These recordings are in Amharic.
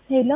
ሄሎ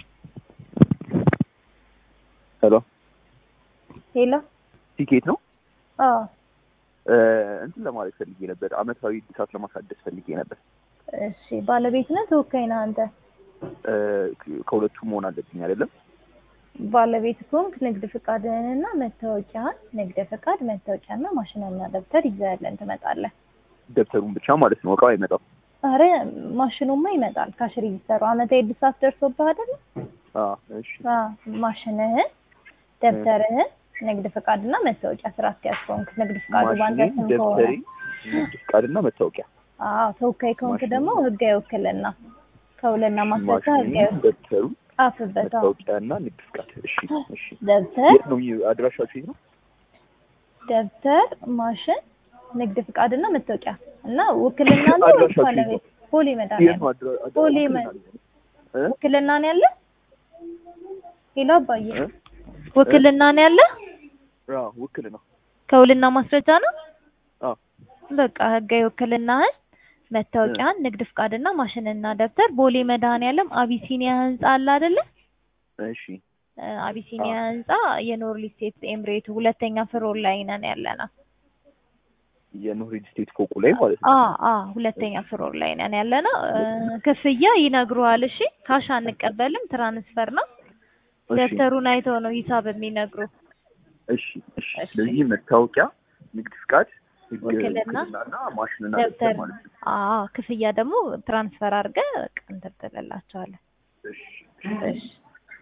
ሄሎ ሄሎ ቲኬት ነው አዎ እንትን ለማለት ፈልጌ ነበር። አመታዊ እድሳት ለማሳደስ ፈልጌ ነበር። እሺ ባለቤት ነህ ተወካይ ነህ አንተ ከሁለቱ መሆን አለብኝ አይደለም? ባለቤት ከሆንክ ንግድ ፍቃድህንና መታወቂያህን ንግድ ፍቃድ መታወቂያና ማሽንና ደብተር ይዘህልን ትመጣለህ ደብተሩን ብቻ ማለት ነው፣ እቃው አይመጣም። አረ ማሽኑማ ይመጣል ካሽ ሬጂስተሩ አመታዊ እድሳት ደርሶብህ አይደል አዎ፣ እሺ ማሽንህን ደብተርህን ንግድ ፍቃድና መታወቂያ ስራ አስኪያጅ ከሆንክ ንግድ ፍቃዱ ባንተ ማሽኔ፣ ስም ከሆነ ደብተሬ፣ ንግድ ፍቃድና መታወቂያ። አዎ ተወካይ ከሆንክ ማሽኔ፣ ደግሞ ህጋዊ ውክልና ከውልና ማስረጃ ማሽኔ፣ ህጋዊ ደብተሩ፣ ጻፍበት አዎ መታወቂያና ንግድ ፍቃድ። እሺ፣ እሺ። ደብተር የት ነው የሚ- አድራሻችሁ የት ነው? ደብተር ማሽን ንግድ ፍቃድና መታወቂያ እና ውክልና ነው አድራሻችሁ ባለቤት ፖሊ የት መድኃኒዓለም ነው አድራ- አድራ- ቦሌ ውክልና መ- አለኝ። እ? ውክልና ነው ያለ ሄሎ አባዬ እ? ውክልና ነው ያለ አዎ፣ ውክልና ከውልና ማስረጃ ነው አዎ። በቃ ህጋዊ ውክልናህን መታወቂያን ንግድ ፍቃድና ማሽንና ደብተር ቦሌ መድኃኒዓለም አቢሲኒያ ህንጻ አለ አይደለ እሺ፣ እ፣ አቢሲኒያ ህንጻ የኖርሊ ስቴት ኤምሬቱ ሁለተኛ ፍሎር ላይ ነን ያለነው የኖርዌጅ ስቴት ፎቁ ላይ ማለት ነው። አ አ ሁለተኛ ፍሎር ላይ ነን ያለነው እ፣ ክፍያ ይነግሩሃል እሺ ካሽ አንቀበልም ትራንስፈር ነው እሺ፣ ደብተሩን አይተው ነው ሂሳብ የሚነግሩ እሺ፣ እሺ። እሺ። ስለዚህ መታወቂያ፣ ንግድ ፍቃድ፣ ህግ ውክልና፣ ውክልናና ማሽንና ደብተር ደብተር ማለት ነው። አ ክፍያ ደግሞ ትራንስፈር አድርገህ በቃ እንትን ትልላቸዋለህ እሺ። እሺ